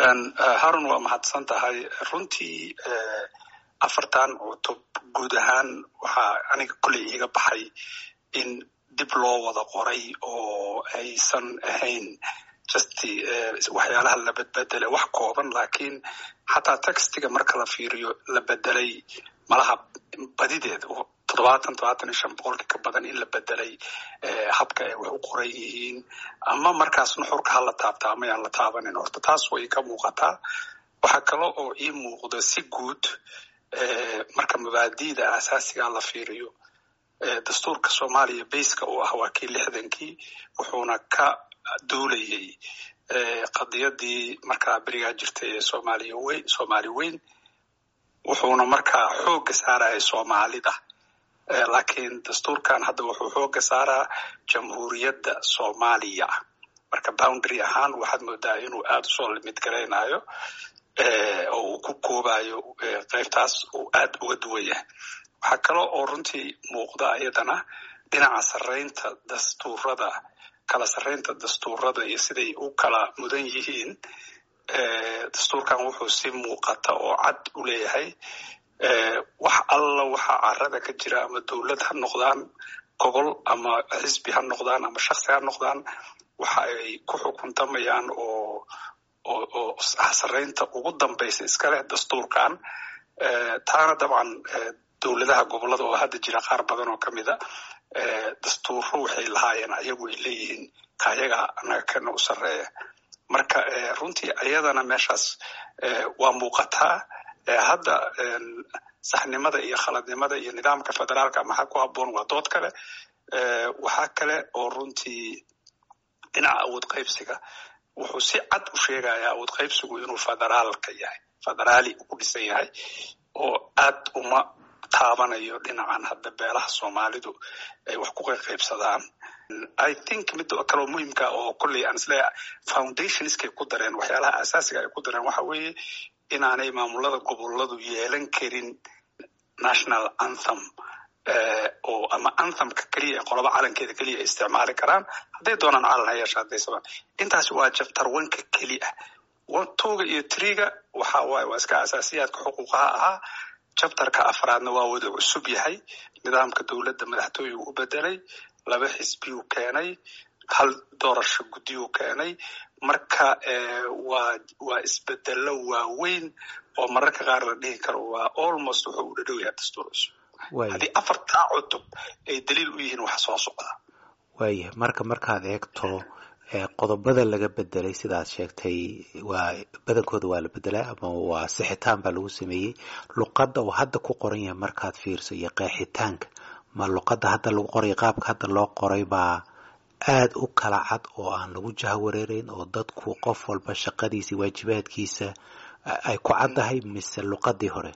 harun waa mahadsan tahay runtii afartan cutub guud ahaan waxaa aniga kolley iiga baxay in dib loo wada qoray oo aysan ahayn just waxyaalaha la bedbedelay wax kooban lakiin xataa textiga marka la fiiriyo la bedelay malaha badideed toddobaatan todobaatan iyo shan boqolkii ka badan in la bedelay habka ay wax u qoran yihiin ama markaas nuxurka hala taabta ama yaan la taabanin horta taas way ka muuqataa waxaa kale oo ii muuqda si guud marka mabaadi'da asaasiga la fiiriyo dastuurka soomaaliya bayska uu ah waa kii lixdankii wuxuuna ka duulayay qadiyadii markaa berigaa jirtay ee soomaaliya weyn soomaali weyn wuxuuna markaa xoogga saaraya soomaalida laakiin dastuurkan hadda wuxuu xoogga saaraa jamhuuriyadda soomaaliya marka boundary ahaan waxaad moodaa inuu aada usoo limid garaynayo oo uu ku koobayo qaybtaas uu aad uga duwan yahay waxaa kale oo runtii muuqda iyadana dhinaca sarreynta dastuurada kala sarreynta dastuurada iyo siday u kala mudan yihiin dastuurkan wuxuu si muuqata oo cad u leeyahay wax alla waxa carada ka jira ama dowlad ha noqdaan gobol ama xisbi ha noqdaan ama shaksi ha noqdaan waxa ay ku xukuntamayaan oo oo oo sarreynta ugu dambaysa iska leh dastuurkan taana dabcan dowladaha gobolada oo hadda jira qaar badan oo ka mida dastuuro waxay lahaayeen ayagu ay leeyihiin kayaga anaga kana u sarreeya marka runtii ayadana meeshaas waa muuqataa hadda saxnimada iyo khaladnimada iyo nidaamka federaalka maxaa ku habboon waa dood kale waxaa kale oo runtii dhinaca awood qaybsiga wuxuu si cad u sheegayaa awood qaybsigu inuu federaalka yahay federaali ku dhisan yahay oo aad uma taabanayo dhinacan hadda beelaha soomaalidu ay wax ku qaybsadaan i think mid kaloo muhimka oo kolley aan isleeyahay foundationskay ku dareen waxyaalaha asaasiga ay ku dareen waxa weeye inaanay maamulada goboladu yeelan karin national anthem oo ama anthemka keliya ee qoloba calankeeda keliya ay isticmaali karaan hadday doonaan calan ha yeesha hadday sabaan intaasi waa jabtar wanka keli ah tuga iyo triga waxa waaye waa iska asaasiyaadka xuquuqaha ahaa jabtarka afraadna waa wada cusub yahay nidaamka dowladda madaxtooyuu u bedelay laba xisbiyuu keenay hal doorasho guddiyuu keenay marka waa waa isbedelo waaweyn oo mararka qaar la dhihi karo waa almost wuxuu u dhadhow yahay dastuur cusub haddii afartaa cutub ay daliil u yihiin wax soo socda waayahay marka markaad eegto qodobada laga bedelay sidaad sheegtay waa badankooda waa la bedelay ama waa sixitaan baa lagu sameeyey luqadda uu hadda ku qoran yahay markaad fiirso iyo qeexitaanka ma luqadda hadda lagu qoray qaabka hadda loo qoray baa aada u kala cad oo aan lagu jahawareereyn oo dadku qof walba shaqadiisa waajibaadkiisa ay ku caddahay mise luqadii hore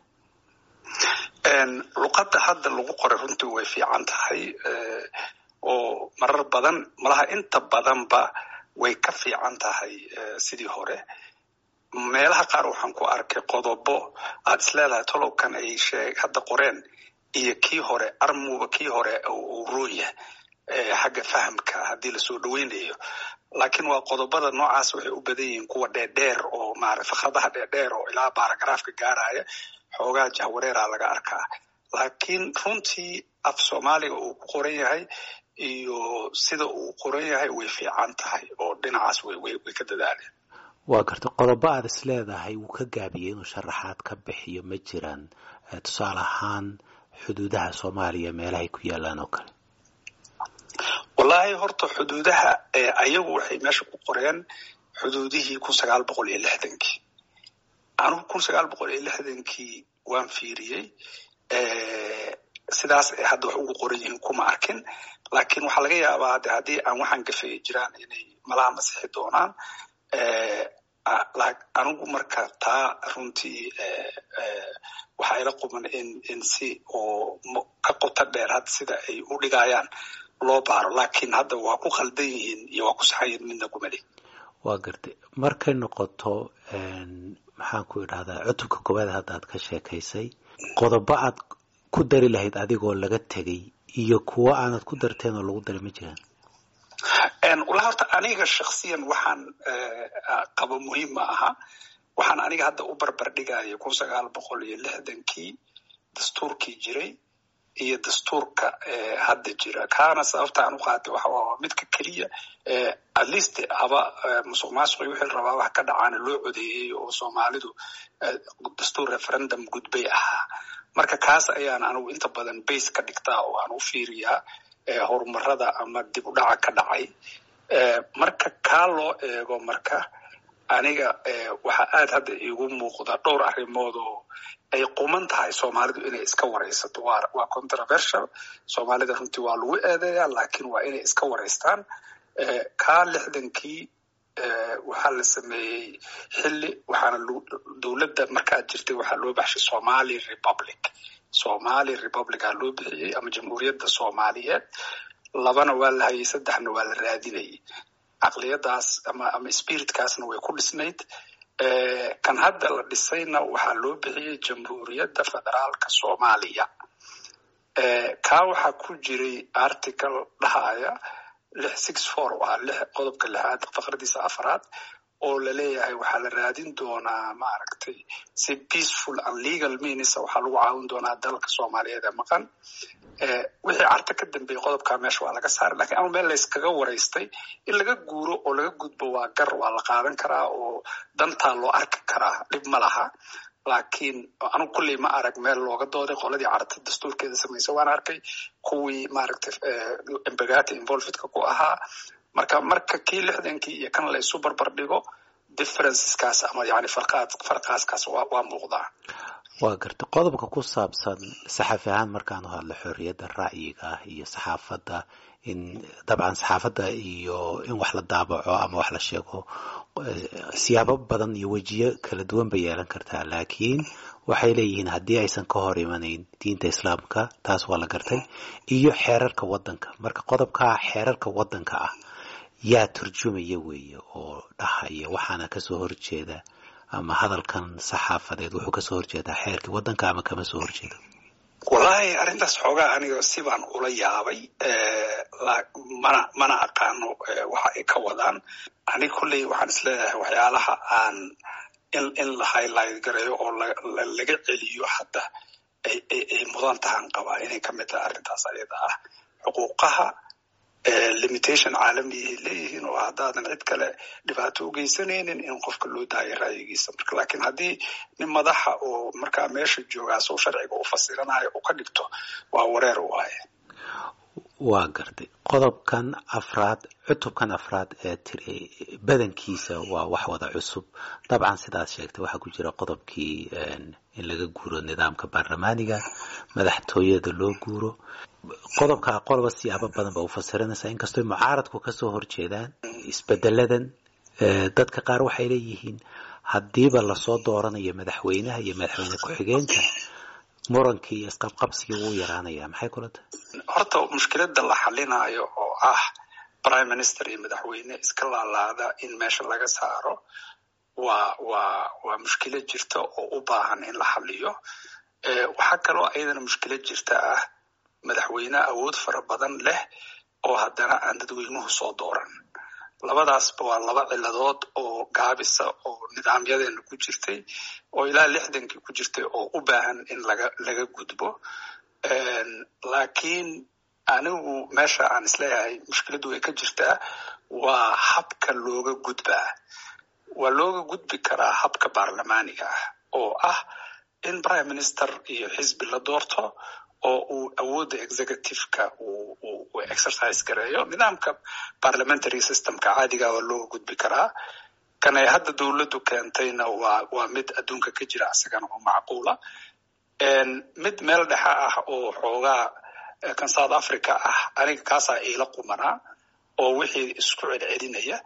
luqadda hadda lagu qoray runtii way fiican tahay oo marar badan malaha inta badanba way ka fiican tahay sidii hore meelaha qaar waxaan ku arkay qodobo aad isleedahay tolowkan ay sheeg hadda qoreen iyo kii hore armuba kii hore uu roonya xagga fahamka haddii lasoo dhaweynayo laakiin waa qodobada noocaas waxay u badan yihiin kuwa dheerdheer oo maara fakradaha dheerdheer oo ilaa baaragaraafka gaaraya xoogaa jahwareera laga arkaa laakiin runtii af soomaaliga uu ku qoran yahay iyo sida uu qoran yahay way fiican tahay oo dhinacaas way ka dadaaleen waa garta qodobo aad is leedahay wuu ka gaabiyey inuu sharaxaad ka bixiyo ma jiraan tusaale ahaan xuduudaha soomaaliya meelahay ku yaalaan oo kale wallaahi horta xuduudaha ayagu waxay meesha ku qoreen xuduudihii kun sagaal boqol iyo lixdankii anugu kun sagaal boqol iyo lixdankii waan fiiriyey sidaas ay hadda wax ugu qoran yihiin kuma arkin laakiin waxaa laga yaabaa de haddii aan waxaan gafeyi jiraan inay malaha masixi doonaan anigu marka taa runtii waxaa ila quman in in si oo ka qota dheer hadda sida ay u dhigayaan loo baaro laakiin hadda waa ku khaldan yihiin iyo waa ku saxan yihiin midna kumali waa gartay markay noqoto maxaan ku idhahdaa cutubka koowaad hadda aad ka sheekaysay qodobo aad ku dari lahayd adigoo laga tegay iyo kuwo aanad ku darteen oo lagu daray ma jiraan wala horta aniga shaksiyan waxaan qabo muhiim ma aha waxaan aniga hadda u barbardhigaya kun sagaal boqol iyo lixdankii dastuurkii jiray iyo dastuurka hadda jira kaana sababta aan u qaatay waxa waa midka keliya at least haba musuq maasuqi wixii rabaa wax ka dhacaana loo codeeyey oo soomaalidu dastuur referendum gudbay ahaa marka kaas ayaan anigu inta badan base ka dhigtaa oo aan u fiiriyaa horumarada ama dib u dhaca ka dhacay marka kaa loo eego marka aniga waxaa aad hadda iigu muuqda dhowr arrimood oo ay quman tahay soomaalidu inay iska waraysato waa controversial soomaalida runtii waa lagu eedeeyaa laakiin waa inay iska waraystaan kaa lixdankii waxaa la sameeyey xilli waxaana dowladda markaa jirtay waxaa loo baxshay somali republic somali republica loo bixiyey ama jamhuuriyadda soomaaliyeed labana waa la hayay saddexna waa la raadinayay caqliyadaas ama ama spiritkaasna way ku dhisnayd kan hadda la dhisayna waxaa loo bixiyey jamhuuriyadda federaalka soomaaliya kaa waxaa ku jiray article dhahaya lix six four waa lix qodobka lixaad faqradiisa afraad oo laleeyahay waxaa la raadin doonaa maaragtay si peaceful and legal means waxaa lagu caawin doonaa dalka soomaaliyeed ee maqan wixii carta ka dambeeyey qodobkaa meesha waa laga saaray lakiin ama meel layskaga waraystay in laga guuro oo laga gudbo waa gar waa la qaadan karaa oo dantaa loo arki karaa dhib ma laha laakiin anugu kulley ma arag meel looga dooday qoladii carta dastuurkeeda samaysa waan arkay kuwii maaragtay embagati involvedka ku ahaa marka marka kii lixdankii iyo kan la isu barbar dhigo differenceskaas ama yani farqaad farqaaskaas waa waa muuqdaa waa garta qodobka ku saabsan saxafi ahaan markaanu hadlo xorriyadda ra'yiga ah iyo saxaafadda in dabcan saxaafadda iyo in wax la daabaco ama wax la sheego siyaabo badan iyo wejiyo kala duwan bay yeelan kartaa laakiin waxay leeyihiin haddii aysan ka hor imanayn diinta islaamka taas waa la gartay iyo xeerarka waddanka marka qodobkaa xeerarka waddanka ah yaa turjumaya weeye oo dhahaya waxaana kasoo horjeeda ama hadalkan saxaafadeed wuxuu kasoo horjeedaa xeerkii waddanka ama kama soo horjeedo wallahi arrintaas xoogaa aniga sibaan ula yaabay mana mana aqaano waxa ay ka wadaan aniga kolley waxaan isleeyahay waxyaalaha aan in in la highlight gareeyo oo laga celiyo hadda ay mudan tahaan qabaa inay ka mid tahay arrintaas ayada ah xuquuqaha limitation caalamiyahay leeyihiin oo haddaadan cid kale dhibaato u geysanaynin in qofka loo daayo ra'yigiisa marka laakiin haddii nin madaxa oo markaa meesha joogaa soo sharciga u fasiranayo u ka dhigto waa wareer waaye waa gartay qodobkan afraad cutubkan afraad ee tiri badankiisa waa wax wada cusub dabcan sidaad sheegtay waxaa ku jira qodobkii in laga guuro nidaamka baarlamaaniga madaxtooyada loo guuro qodobka qoloba siyaabo badan ba u fasiranaysaa inkastoo mucaaradku kasoo horjeedaan isbedeladan dadka qaar waxay leeyihiin haddiiba lasoo dooranayo madaxweynaha iyo madaxweyne ku-xigeenka murankii iyo isqabqabsigii wuu yaraanaya maxay kula tahay horta mushkilada la xalinayo oo ah prime minister iyo madaxweyne iska laalaada in meesha laga saaro waa waa waa mushkilo jirta oo u baahan in la xaliyo waxaa kaloo ayadana mushkilo jirta ah madaxweyne awood fara badan leh oo haddana aan dadweynuhu soo dooran labadaasba waa laba ciladood oo gaabisa oo nidaamyadeena ku jirtay oo ilaa lixdankii ku jirtay oo u baahan in laga laga gudbo laakiin anigu meesha aan isleeyahay mushkiladdu way ka jirtaa waa habka looga gudbaa waa looga gudbi karaa habka baarlamaaniga ah oo ah in prime minister iyo xisbi la doorto oo uu awoodda executiveka uu exercise gareeyo nidaamka parliamentary systemka caadiga waa looga gudbi karaa kan ay hadda dowladdu keentayna waa waa mid adduunka ka jira isagana oo macquula mid meel dhexe ah oo xoogaa kan south africa ah aniga kaasaa iila qumanaa oo wixii isku celcelinaya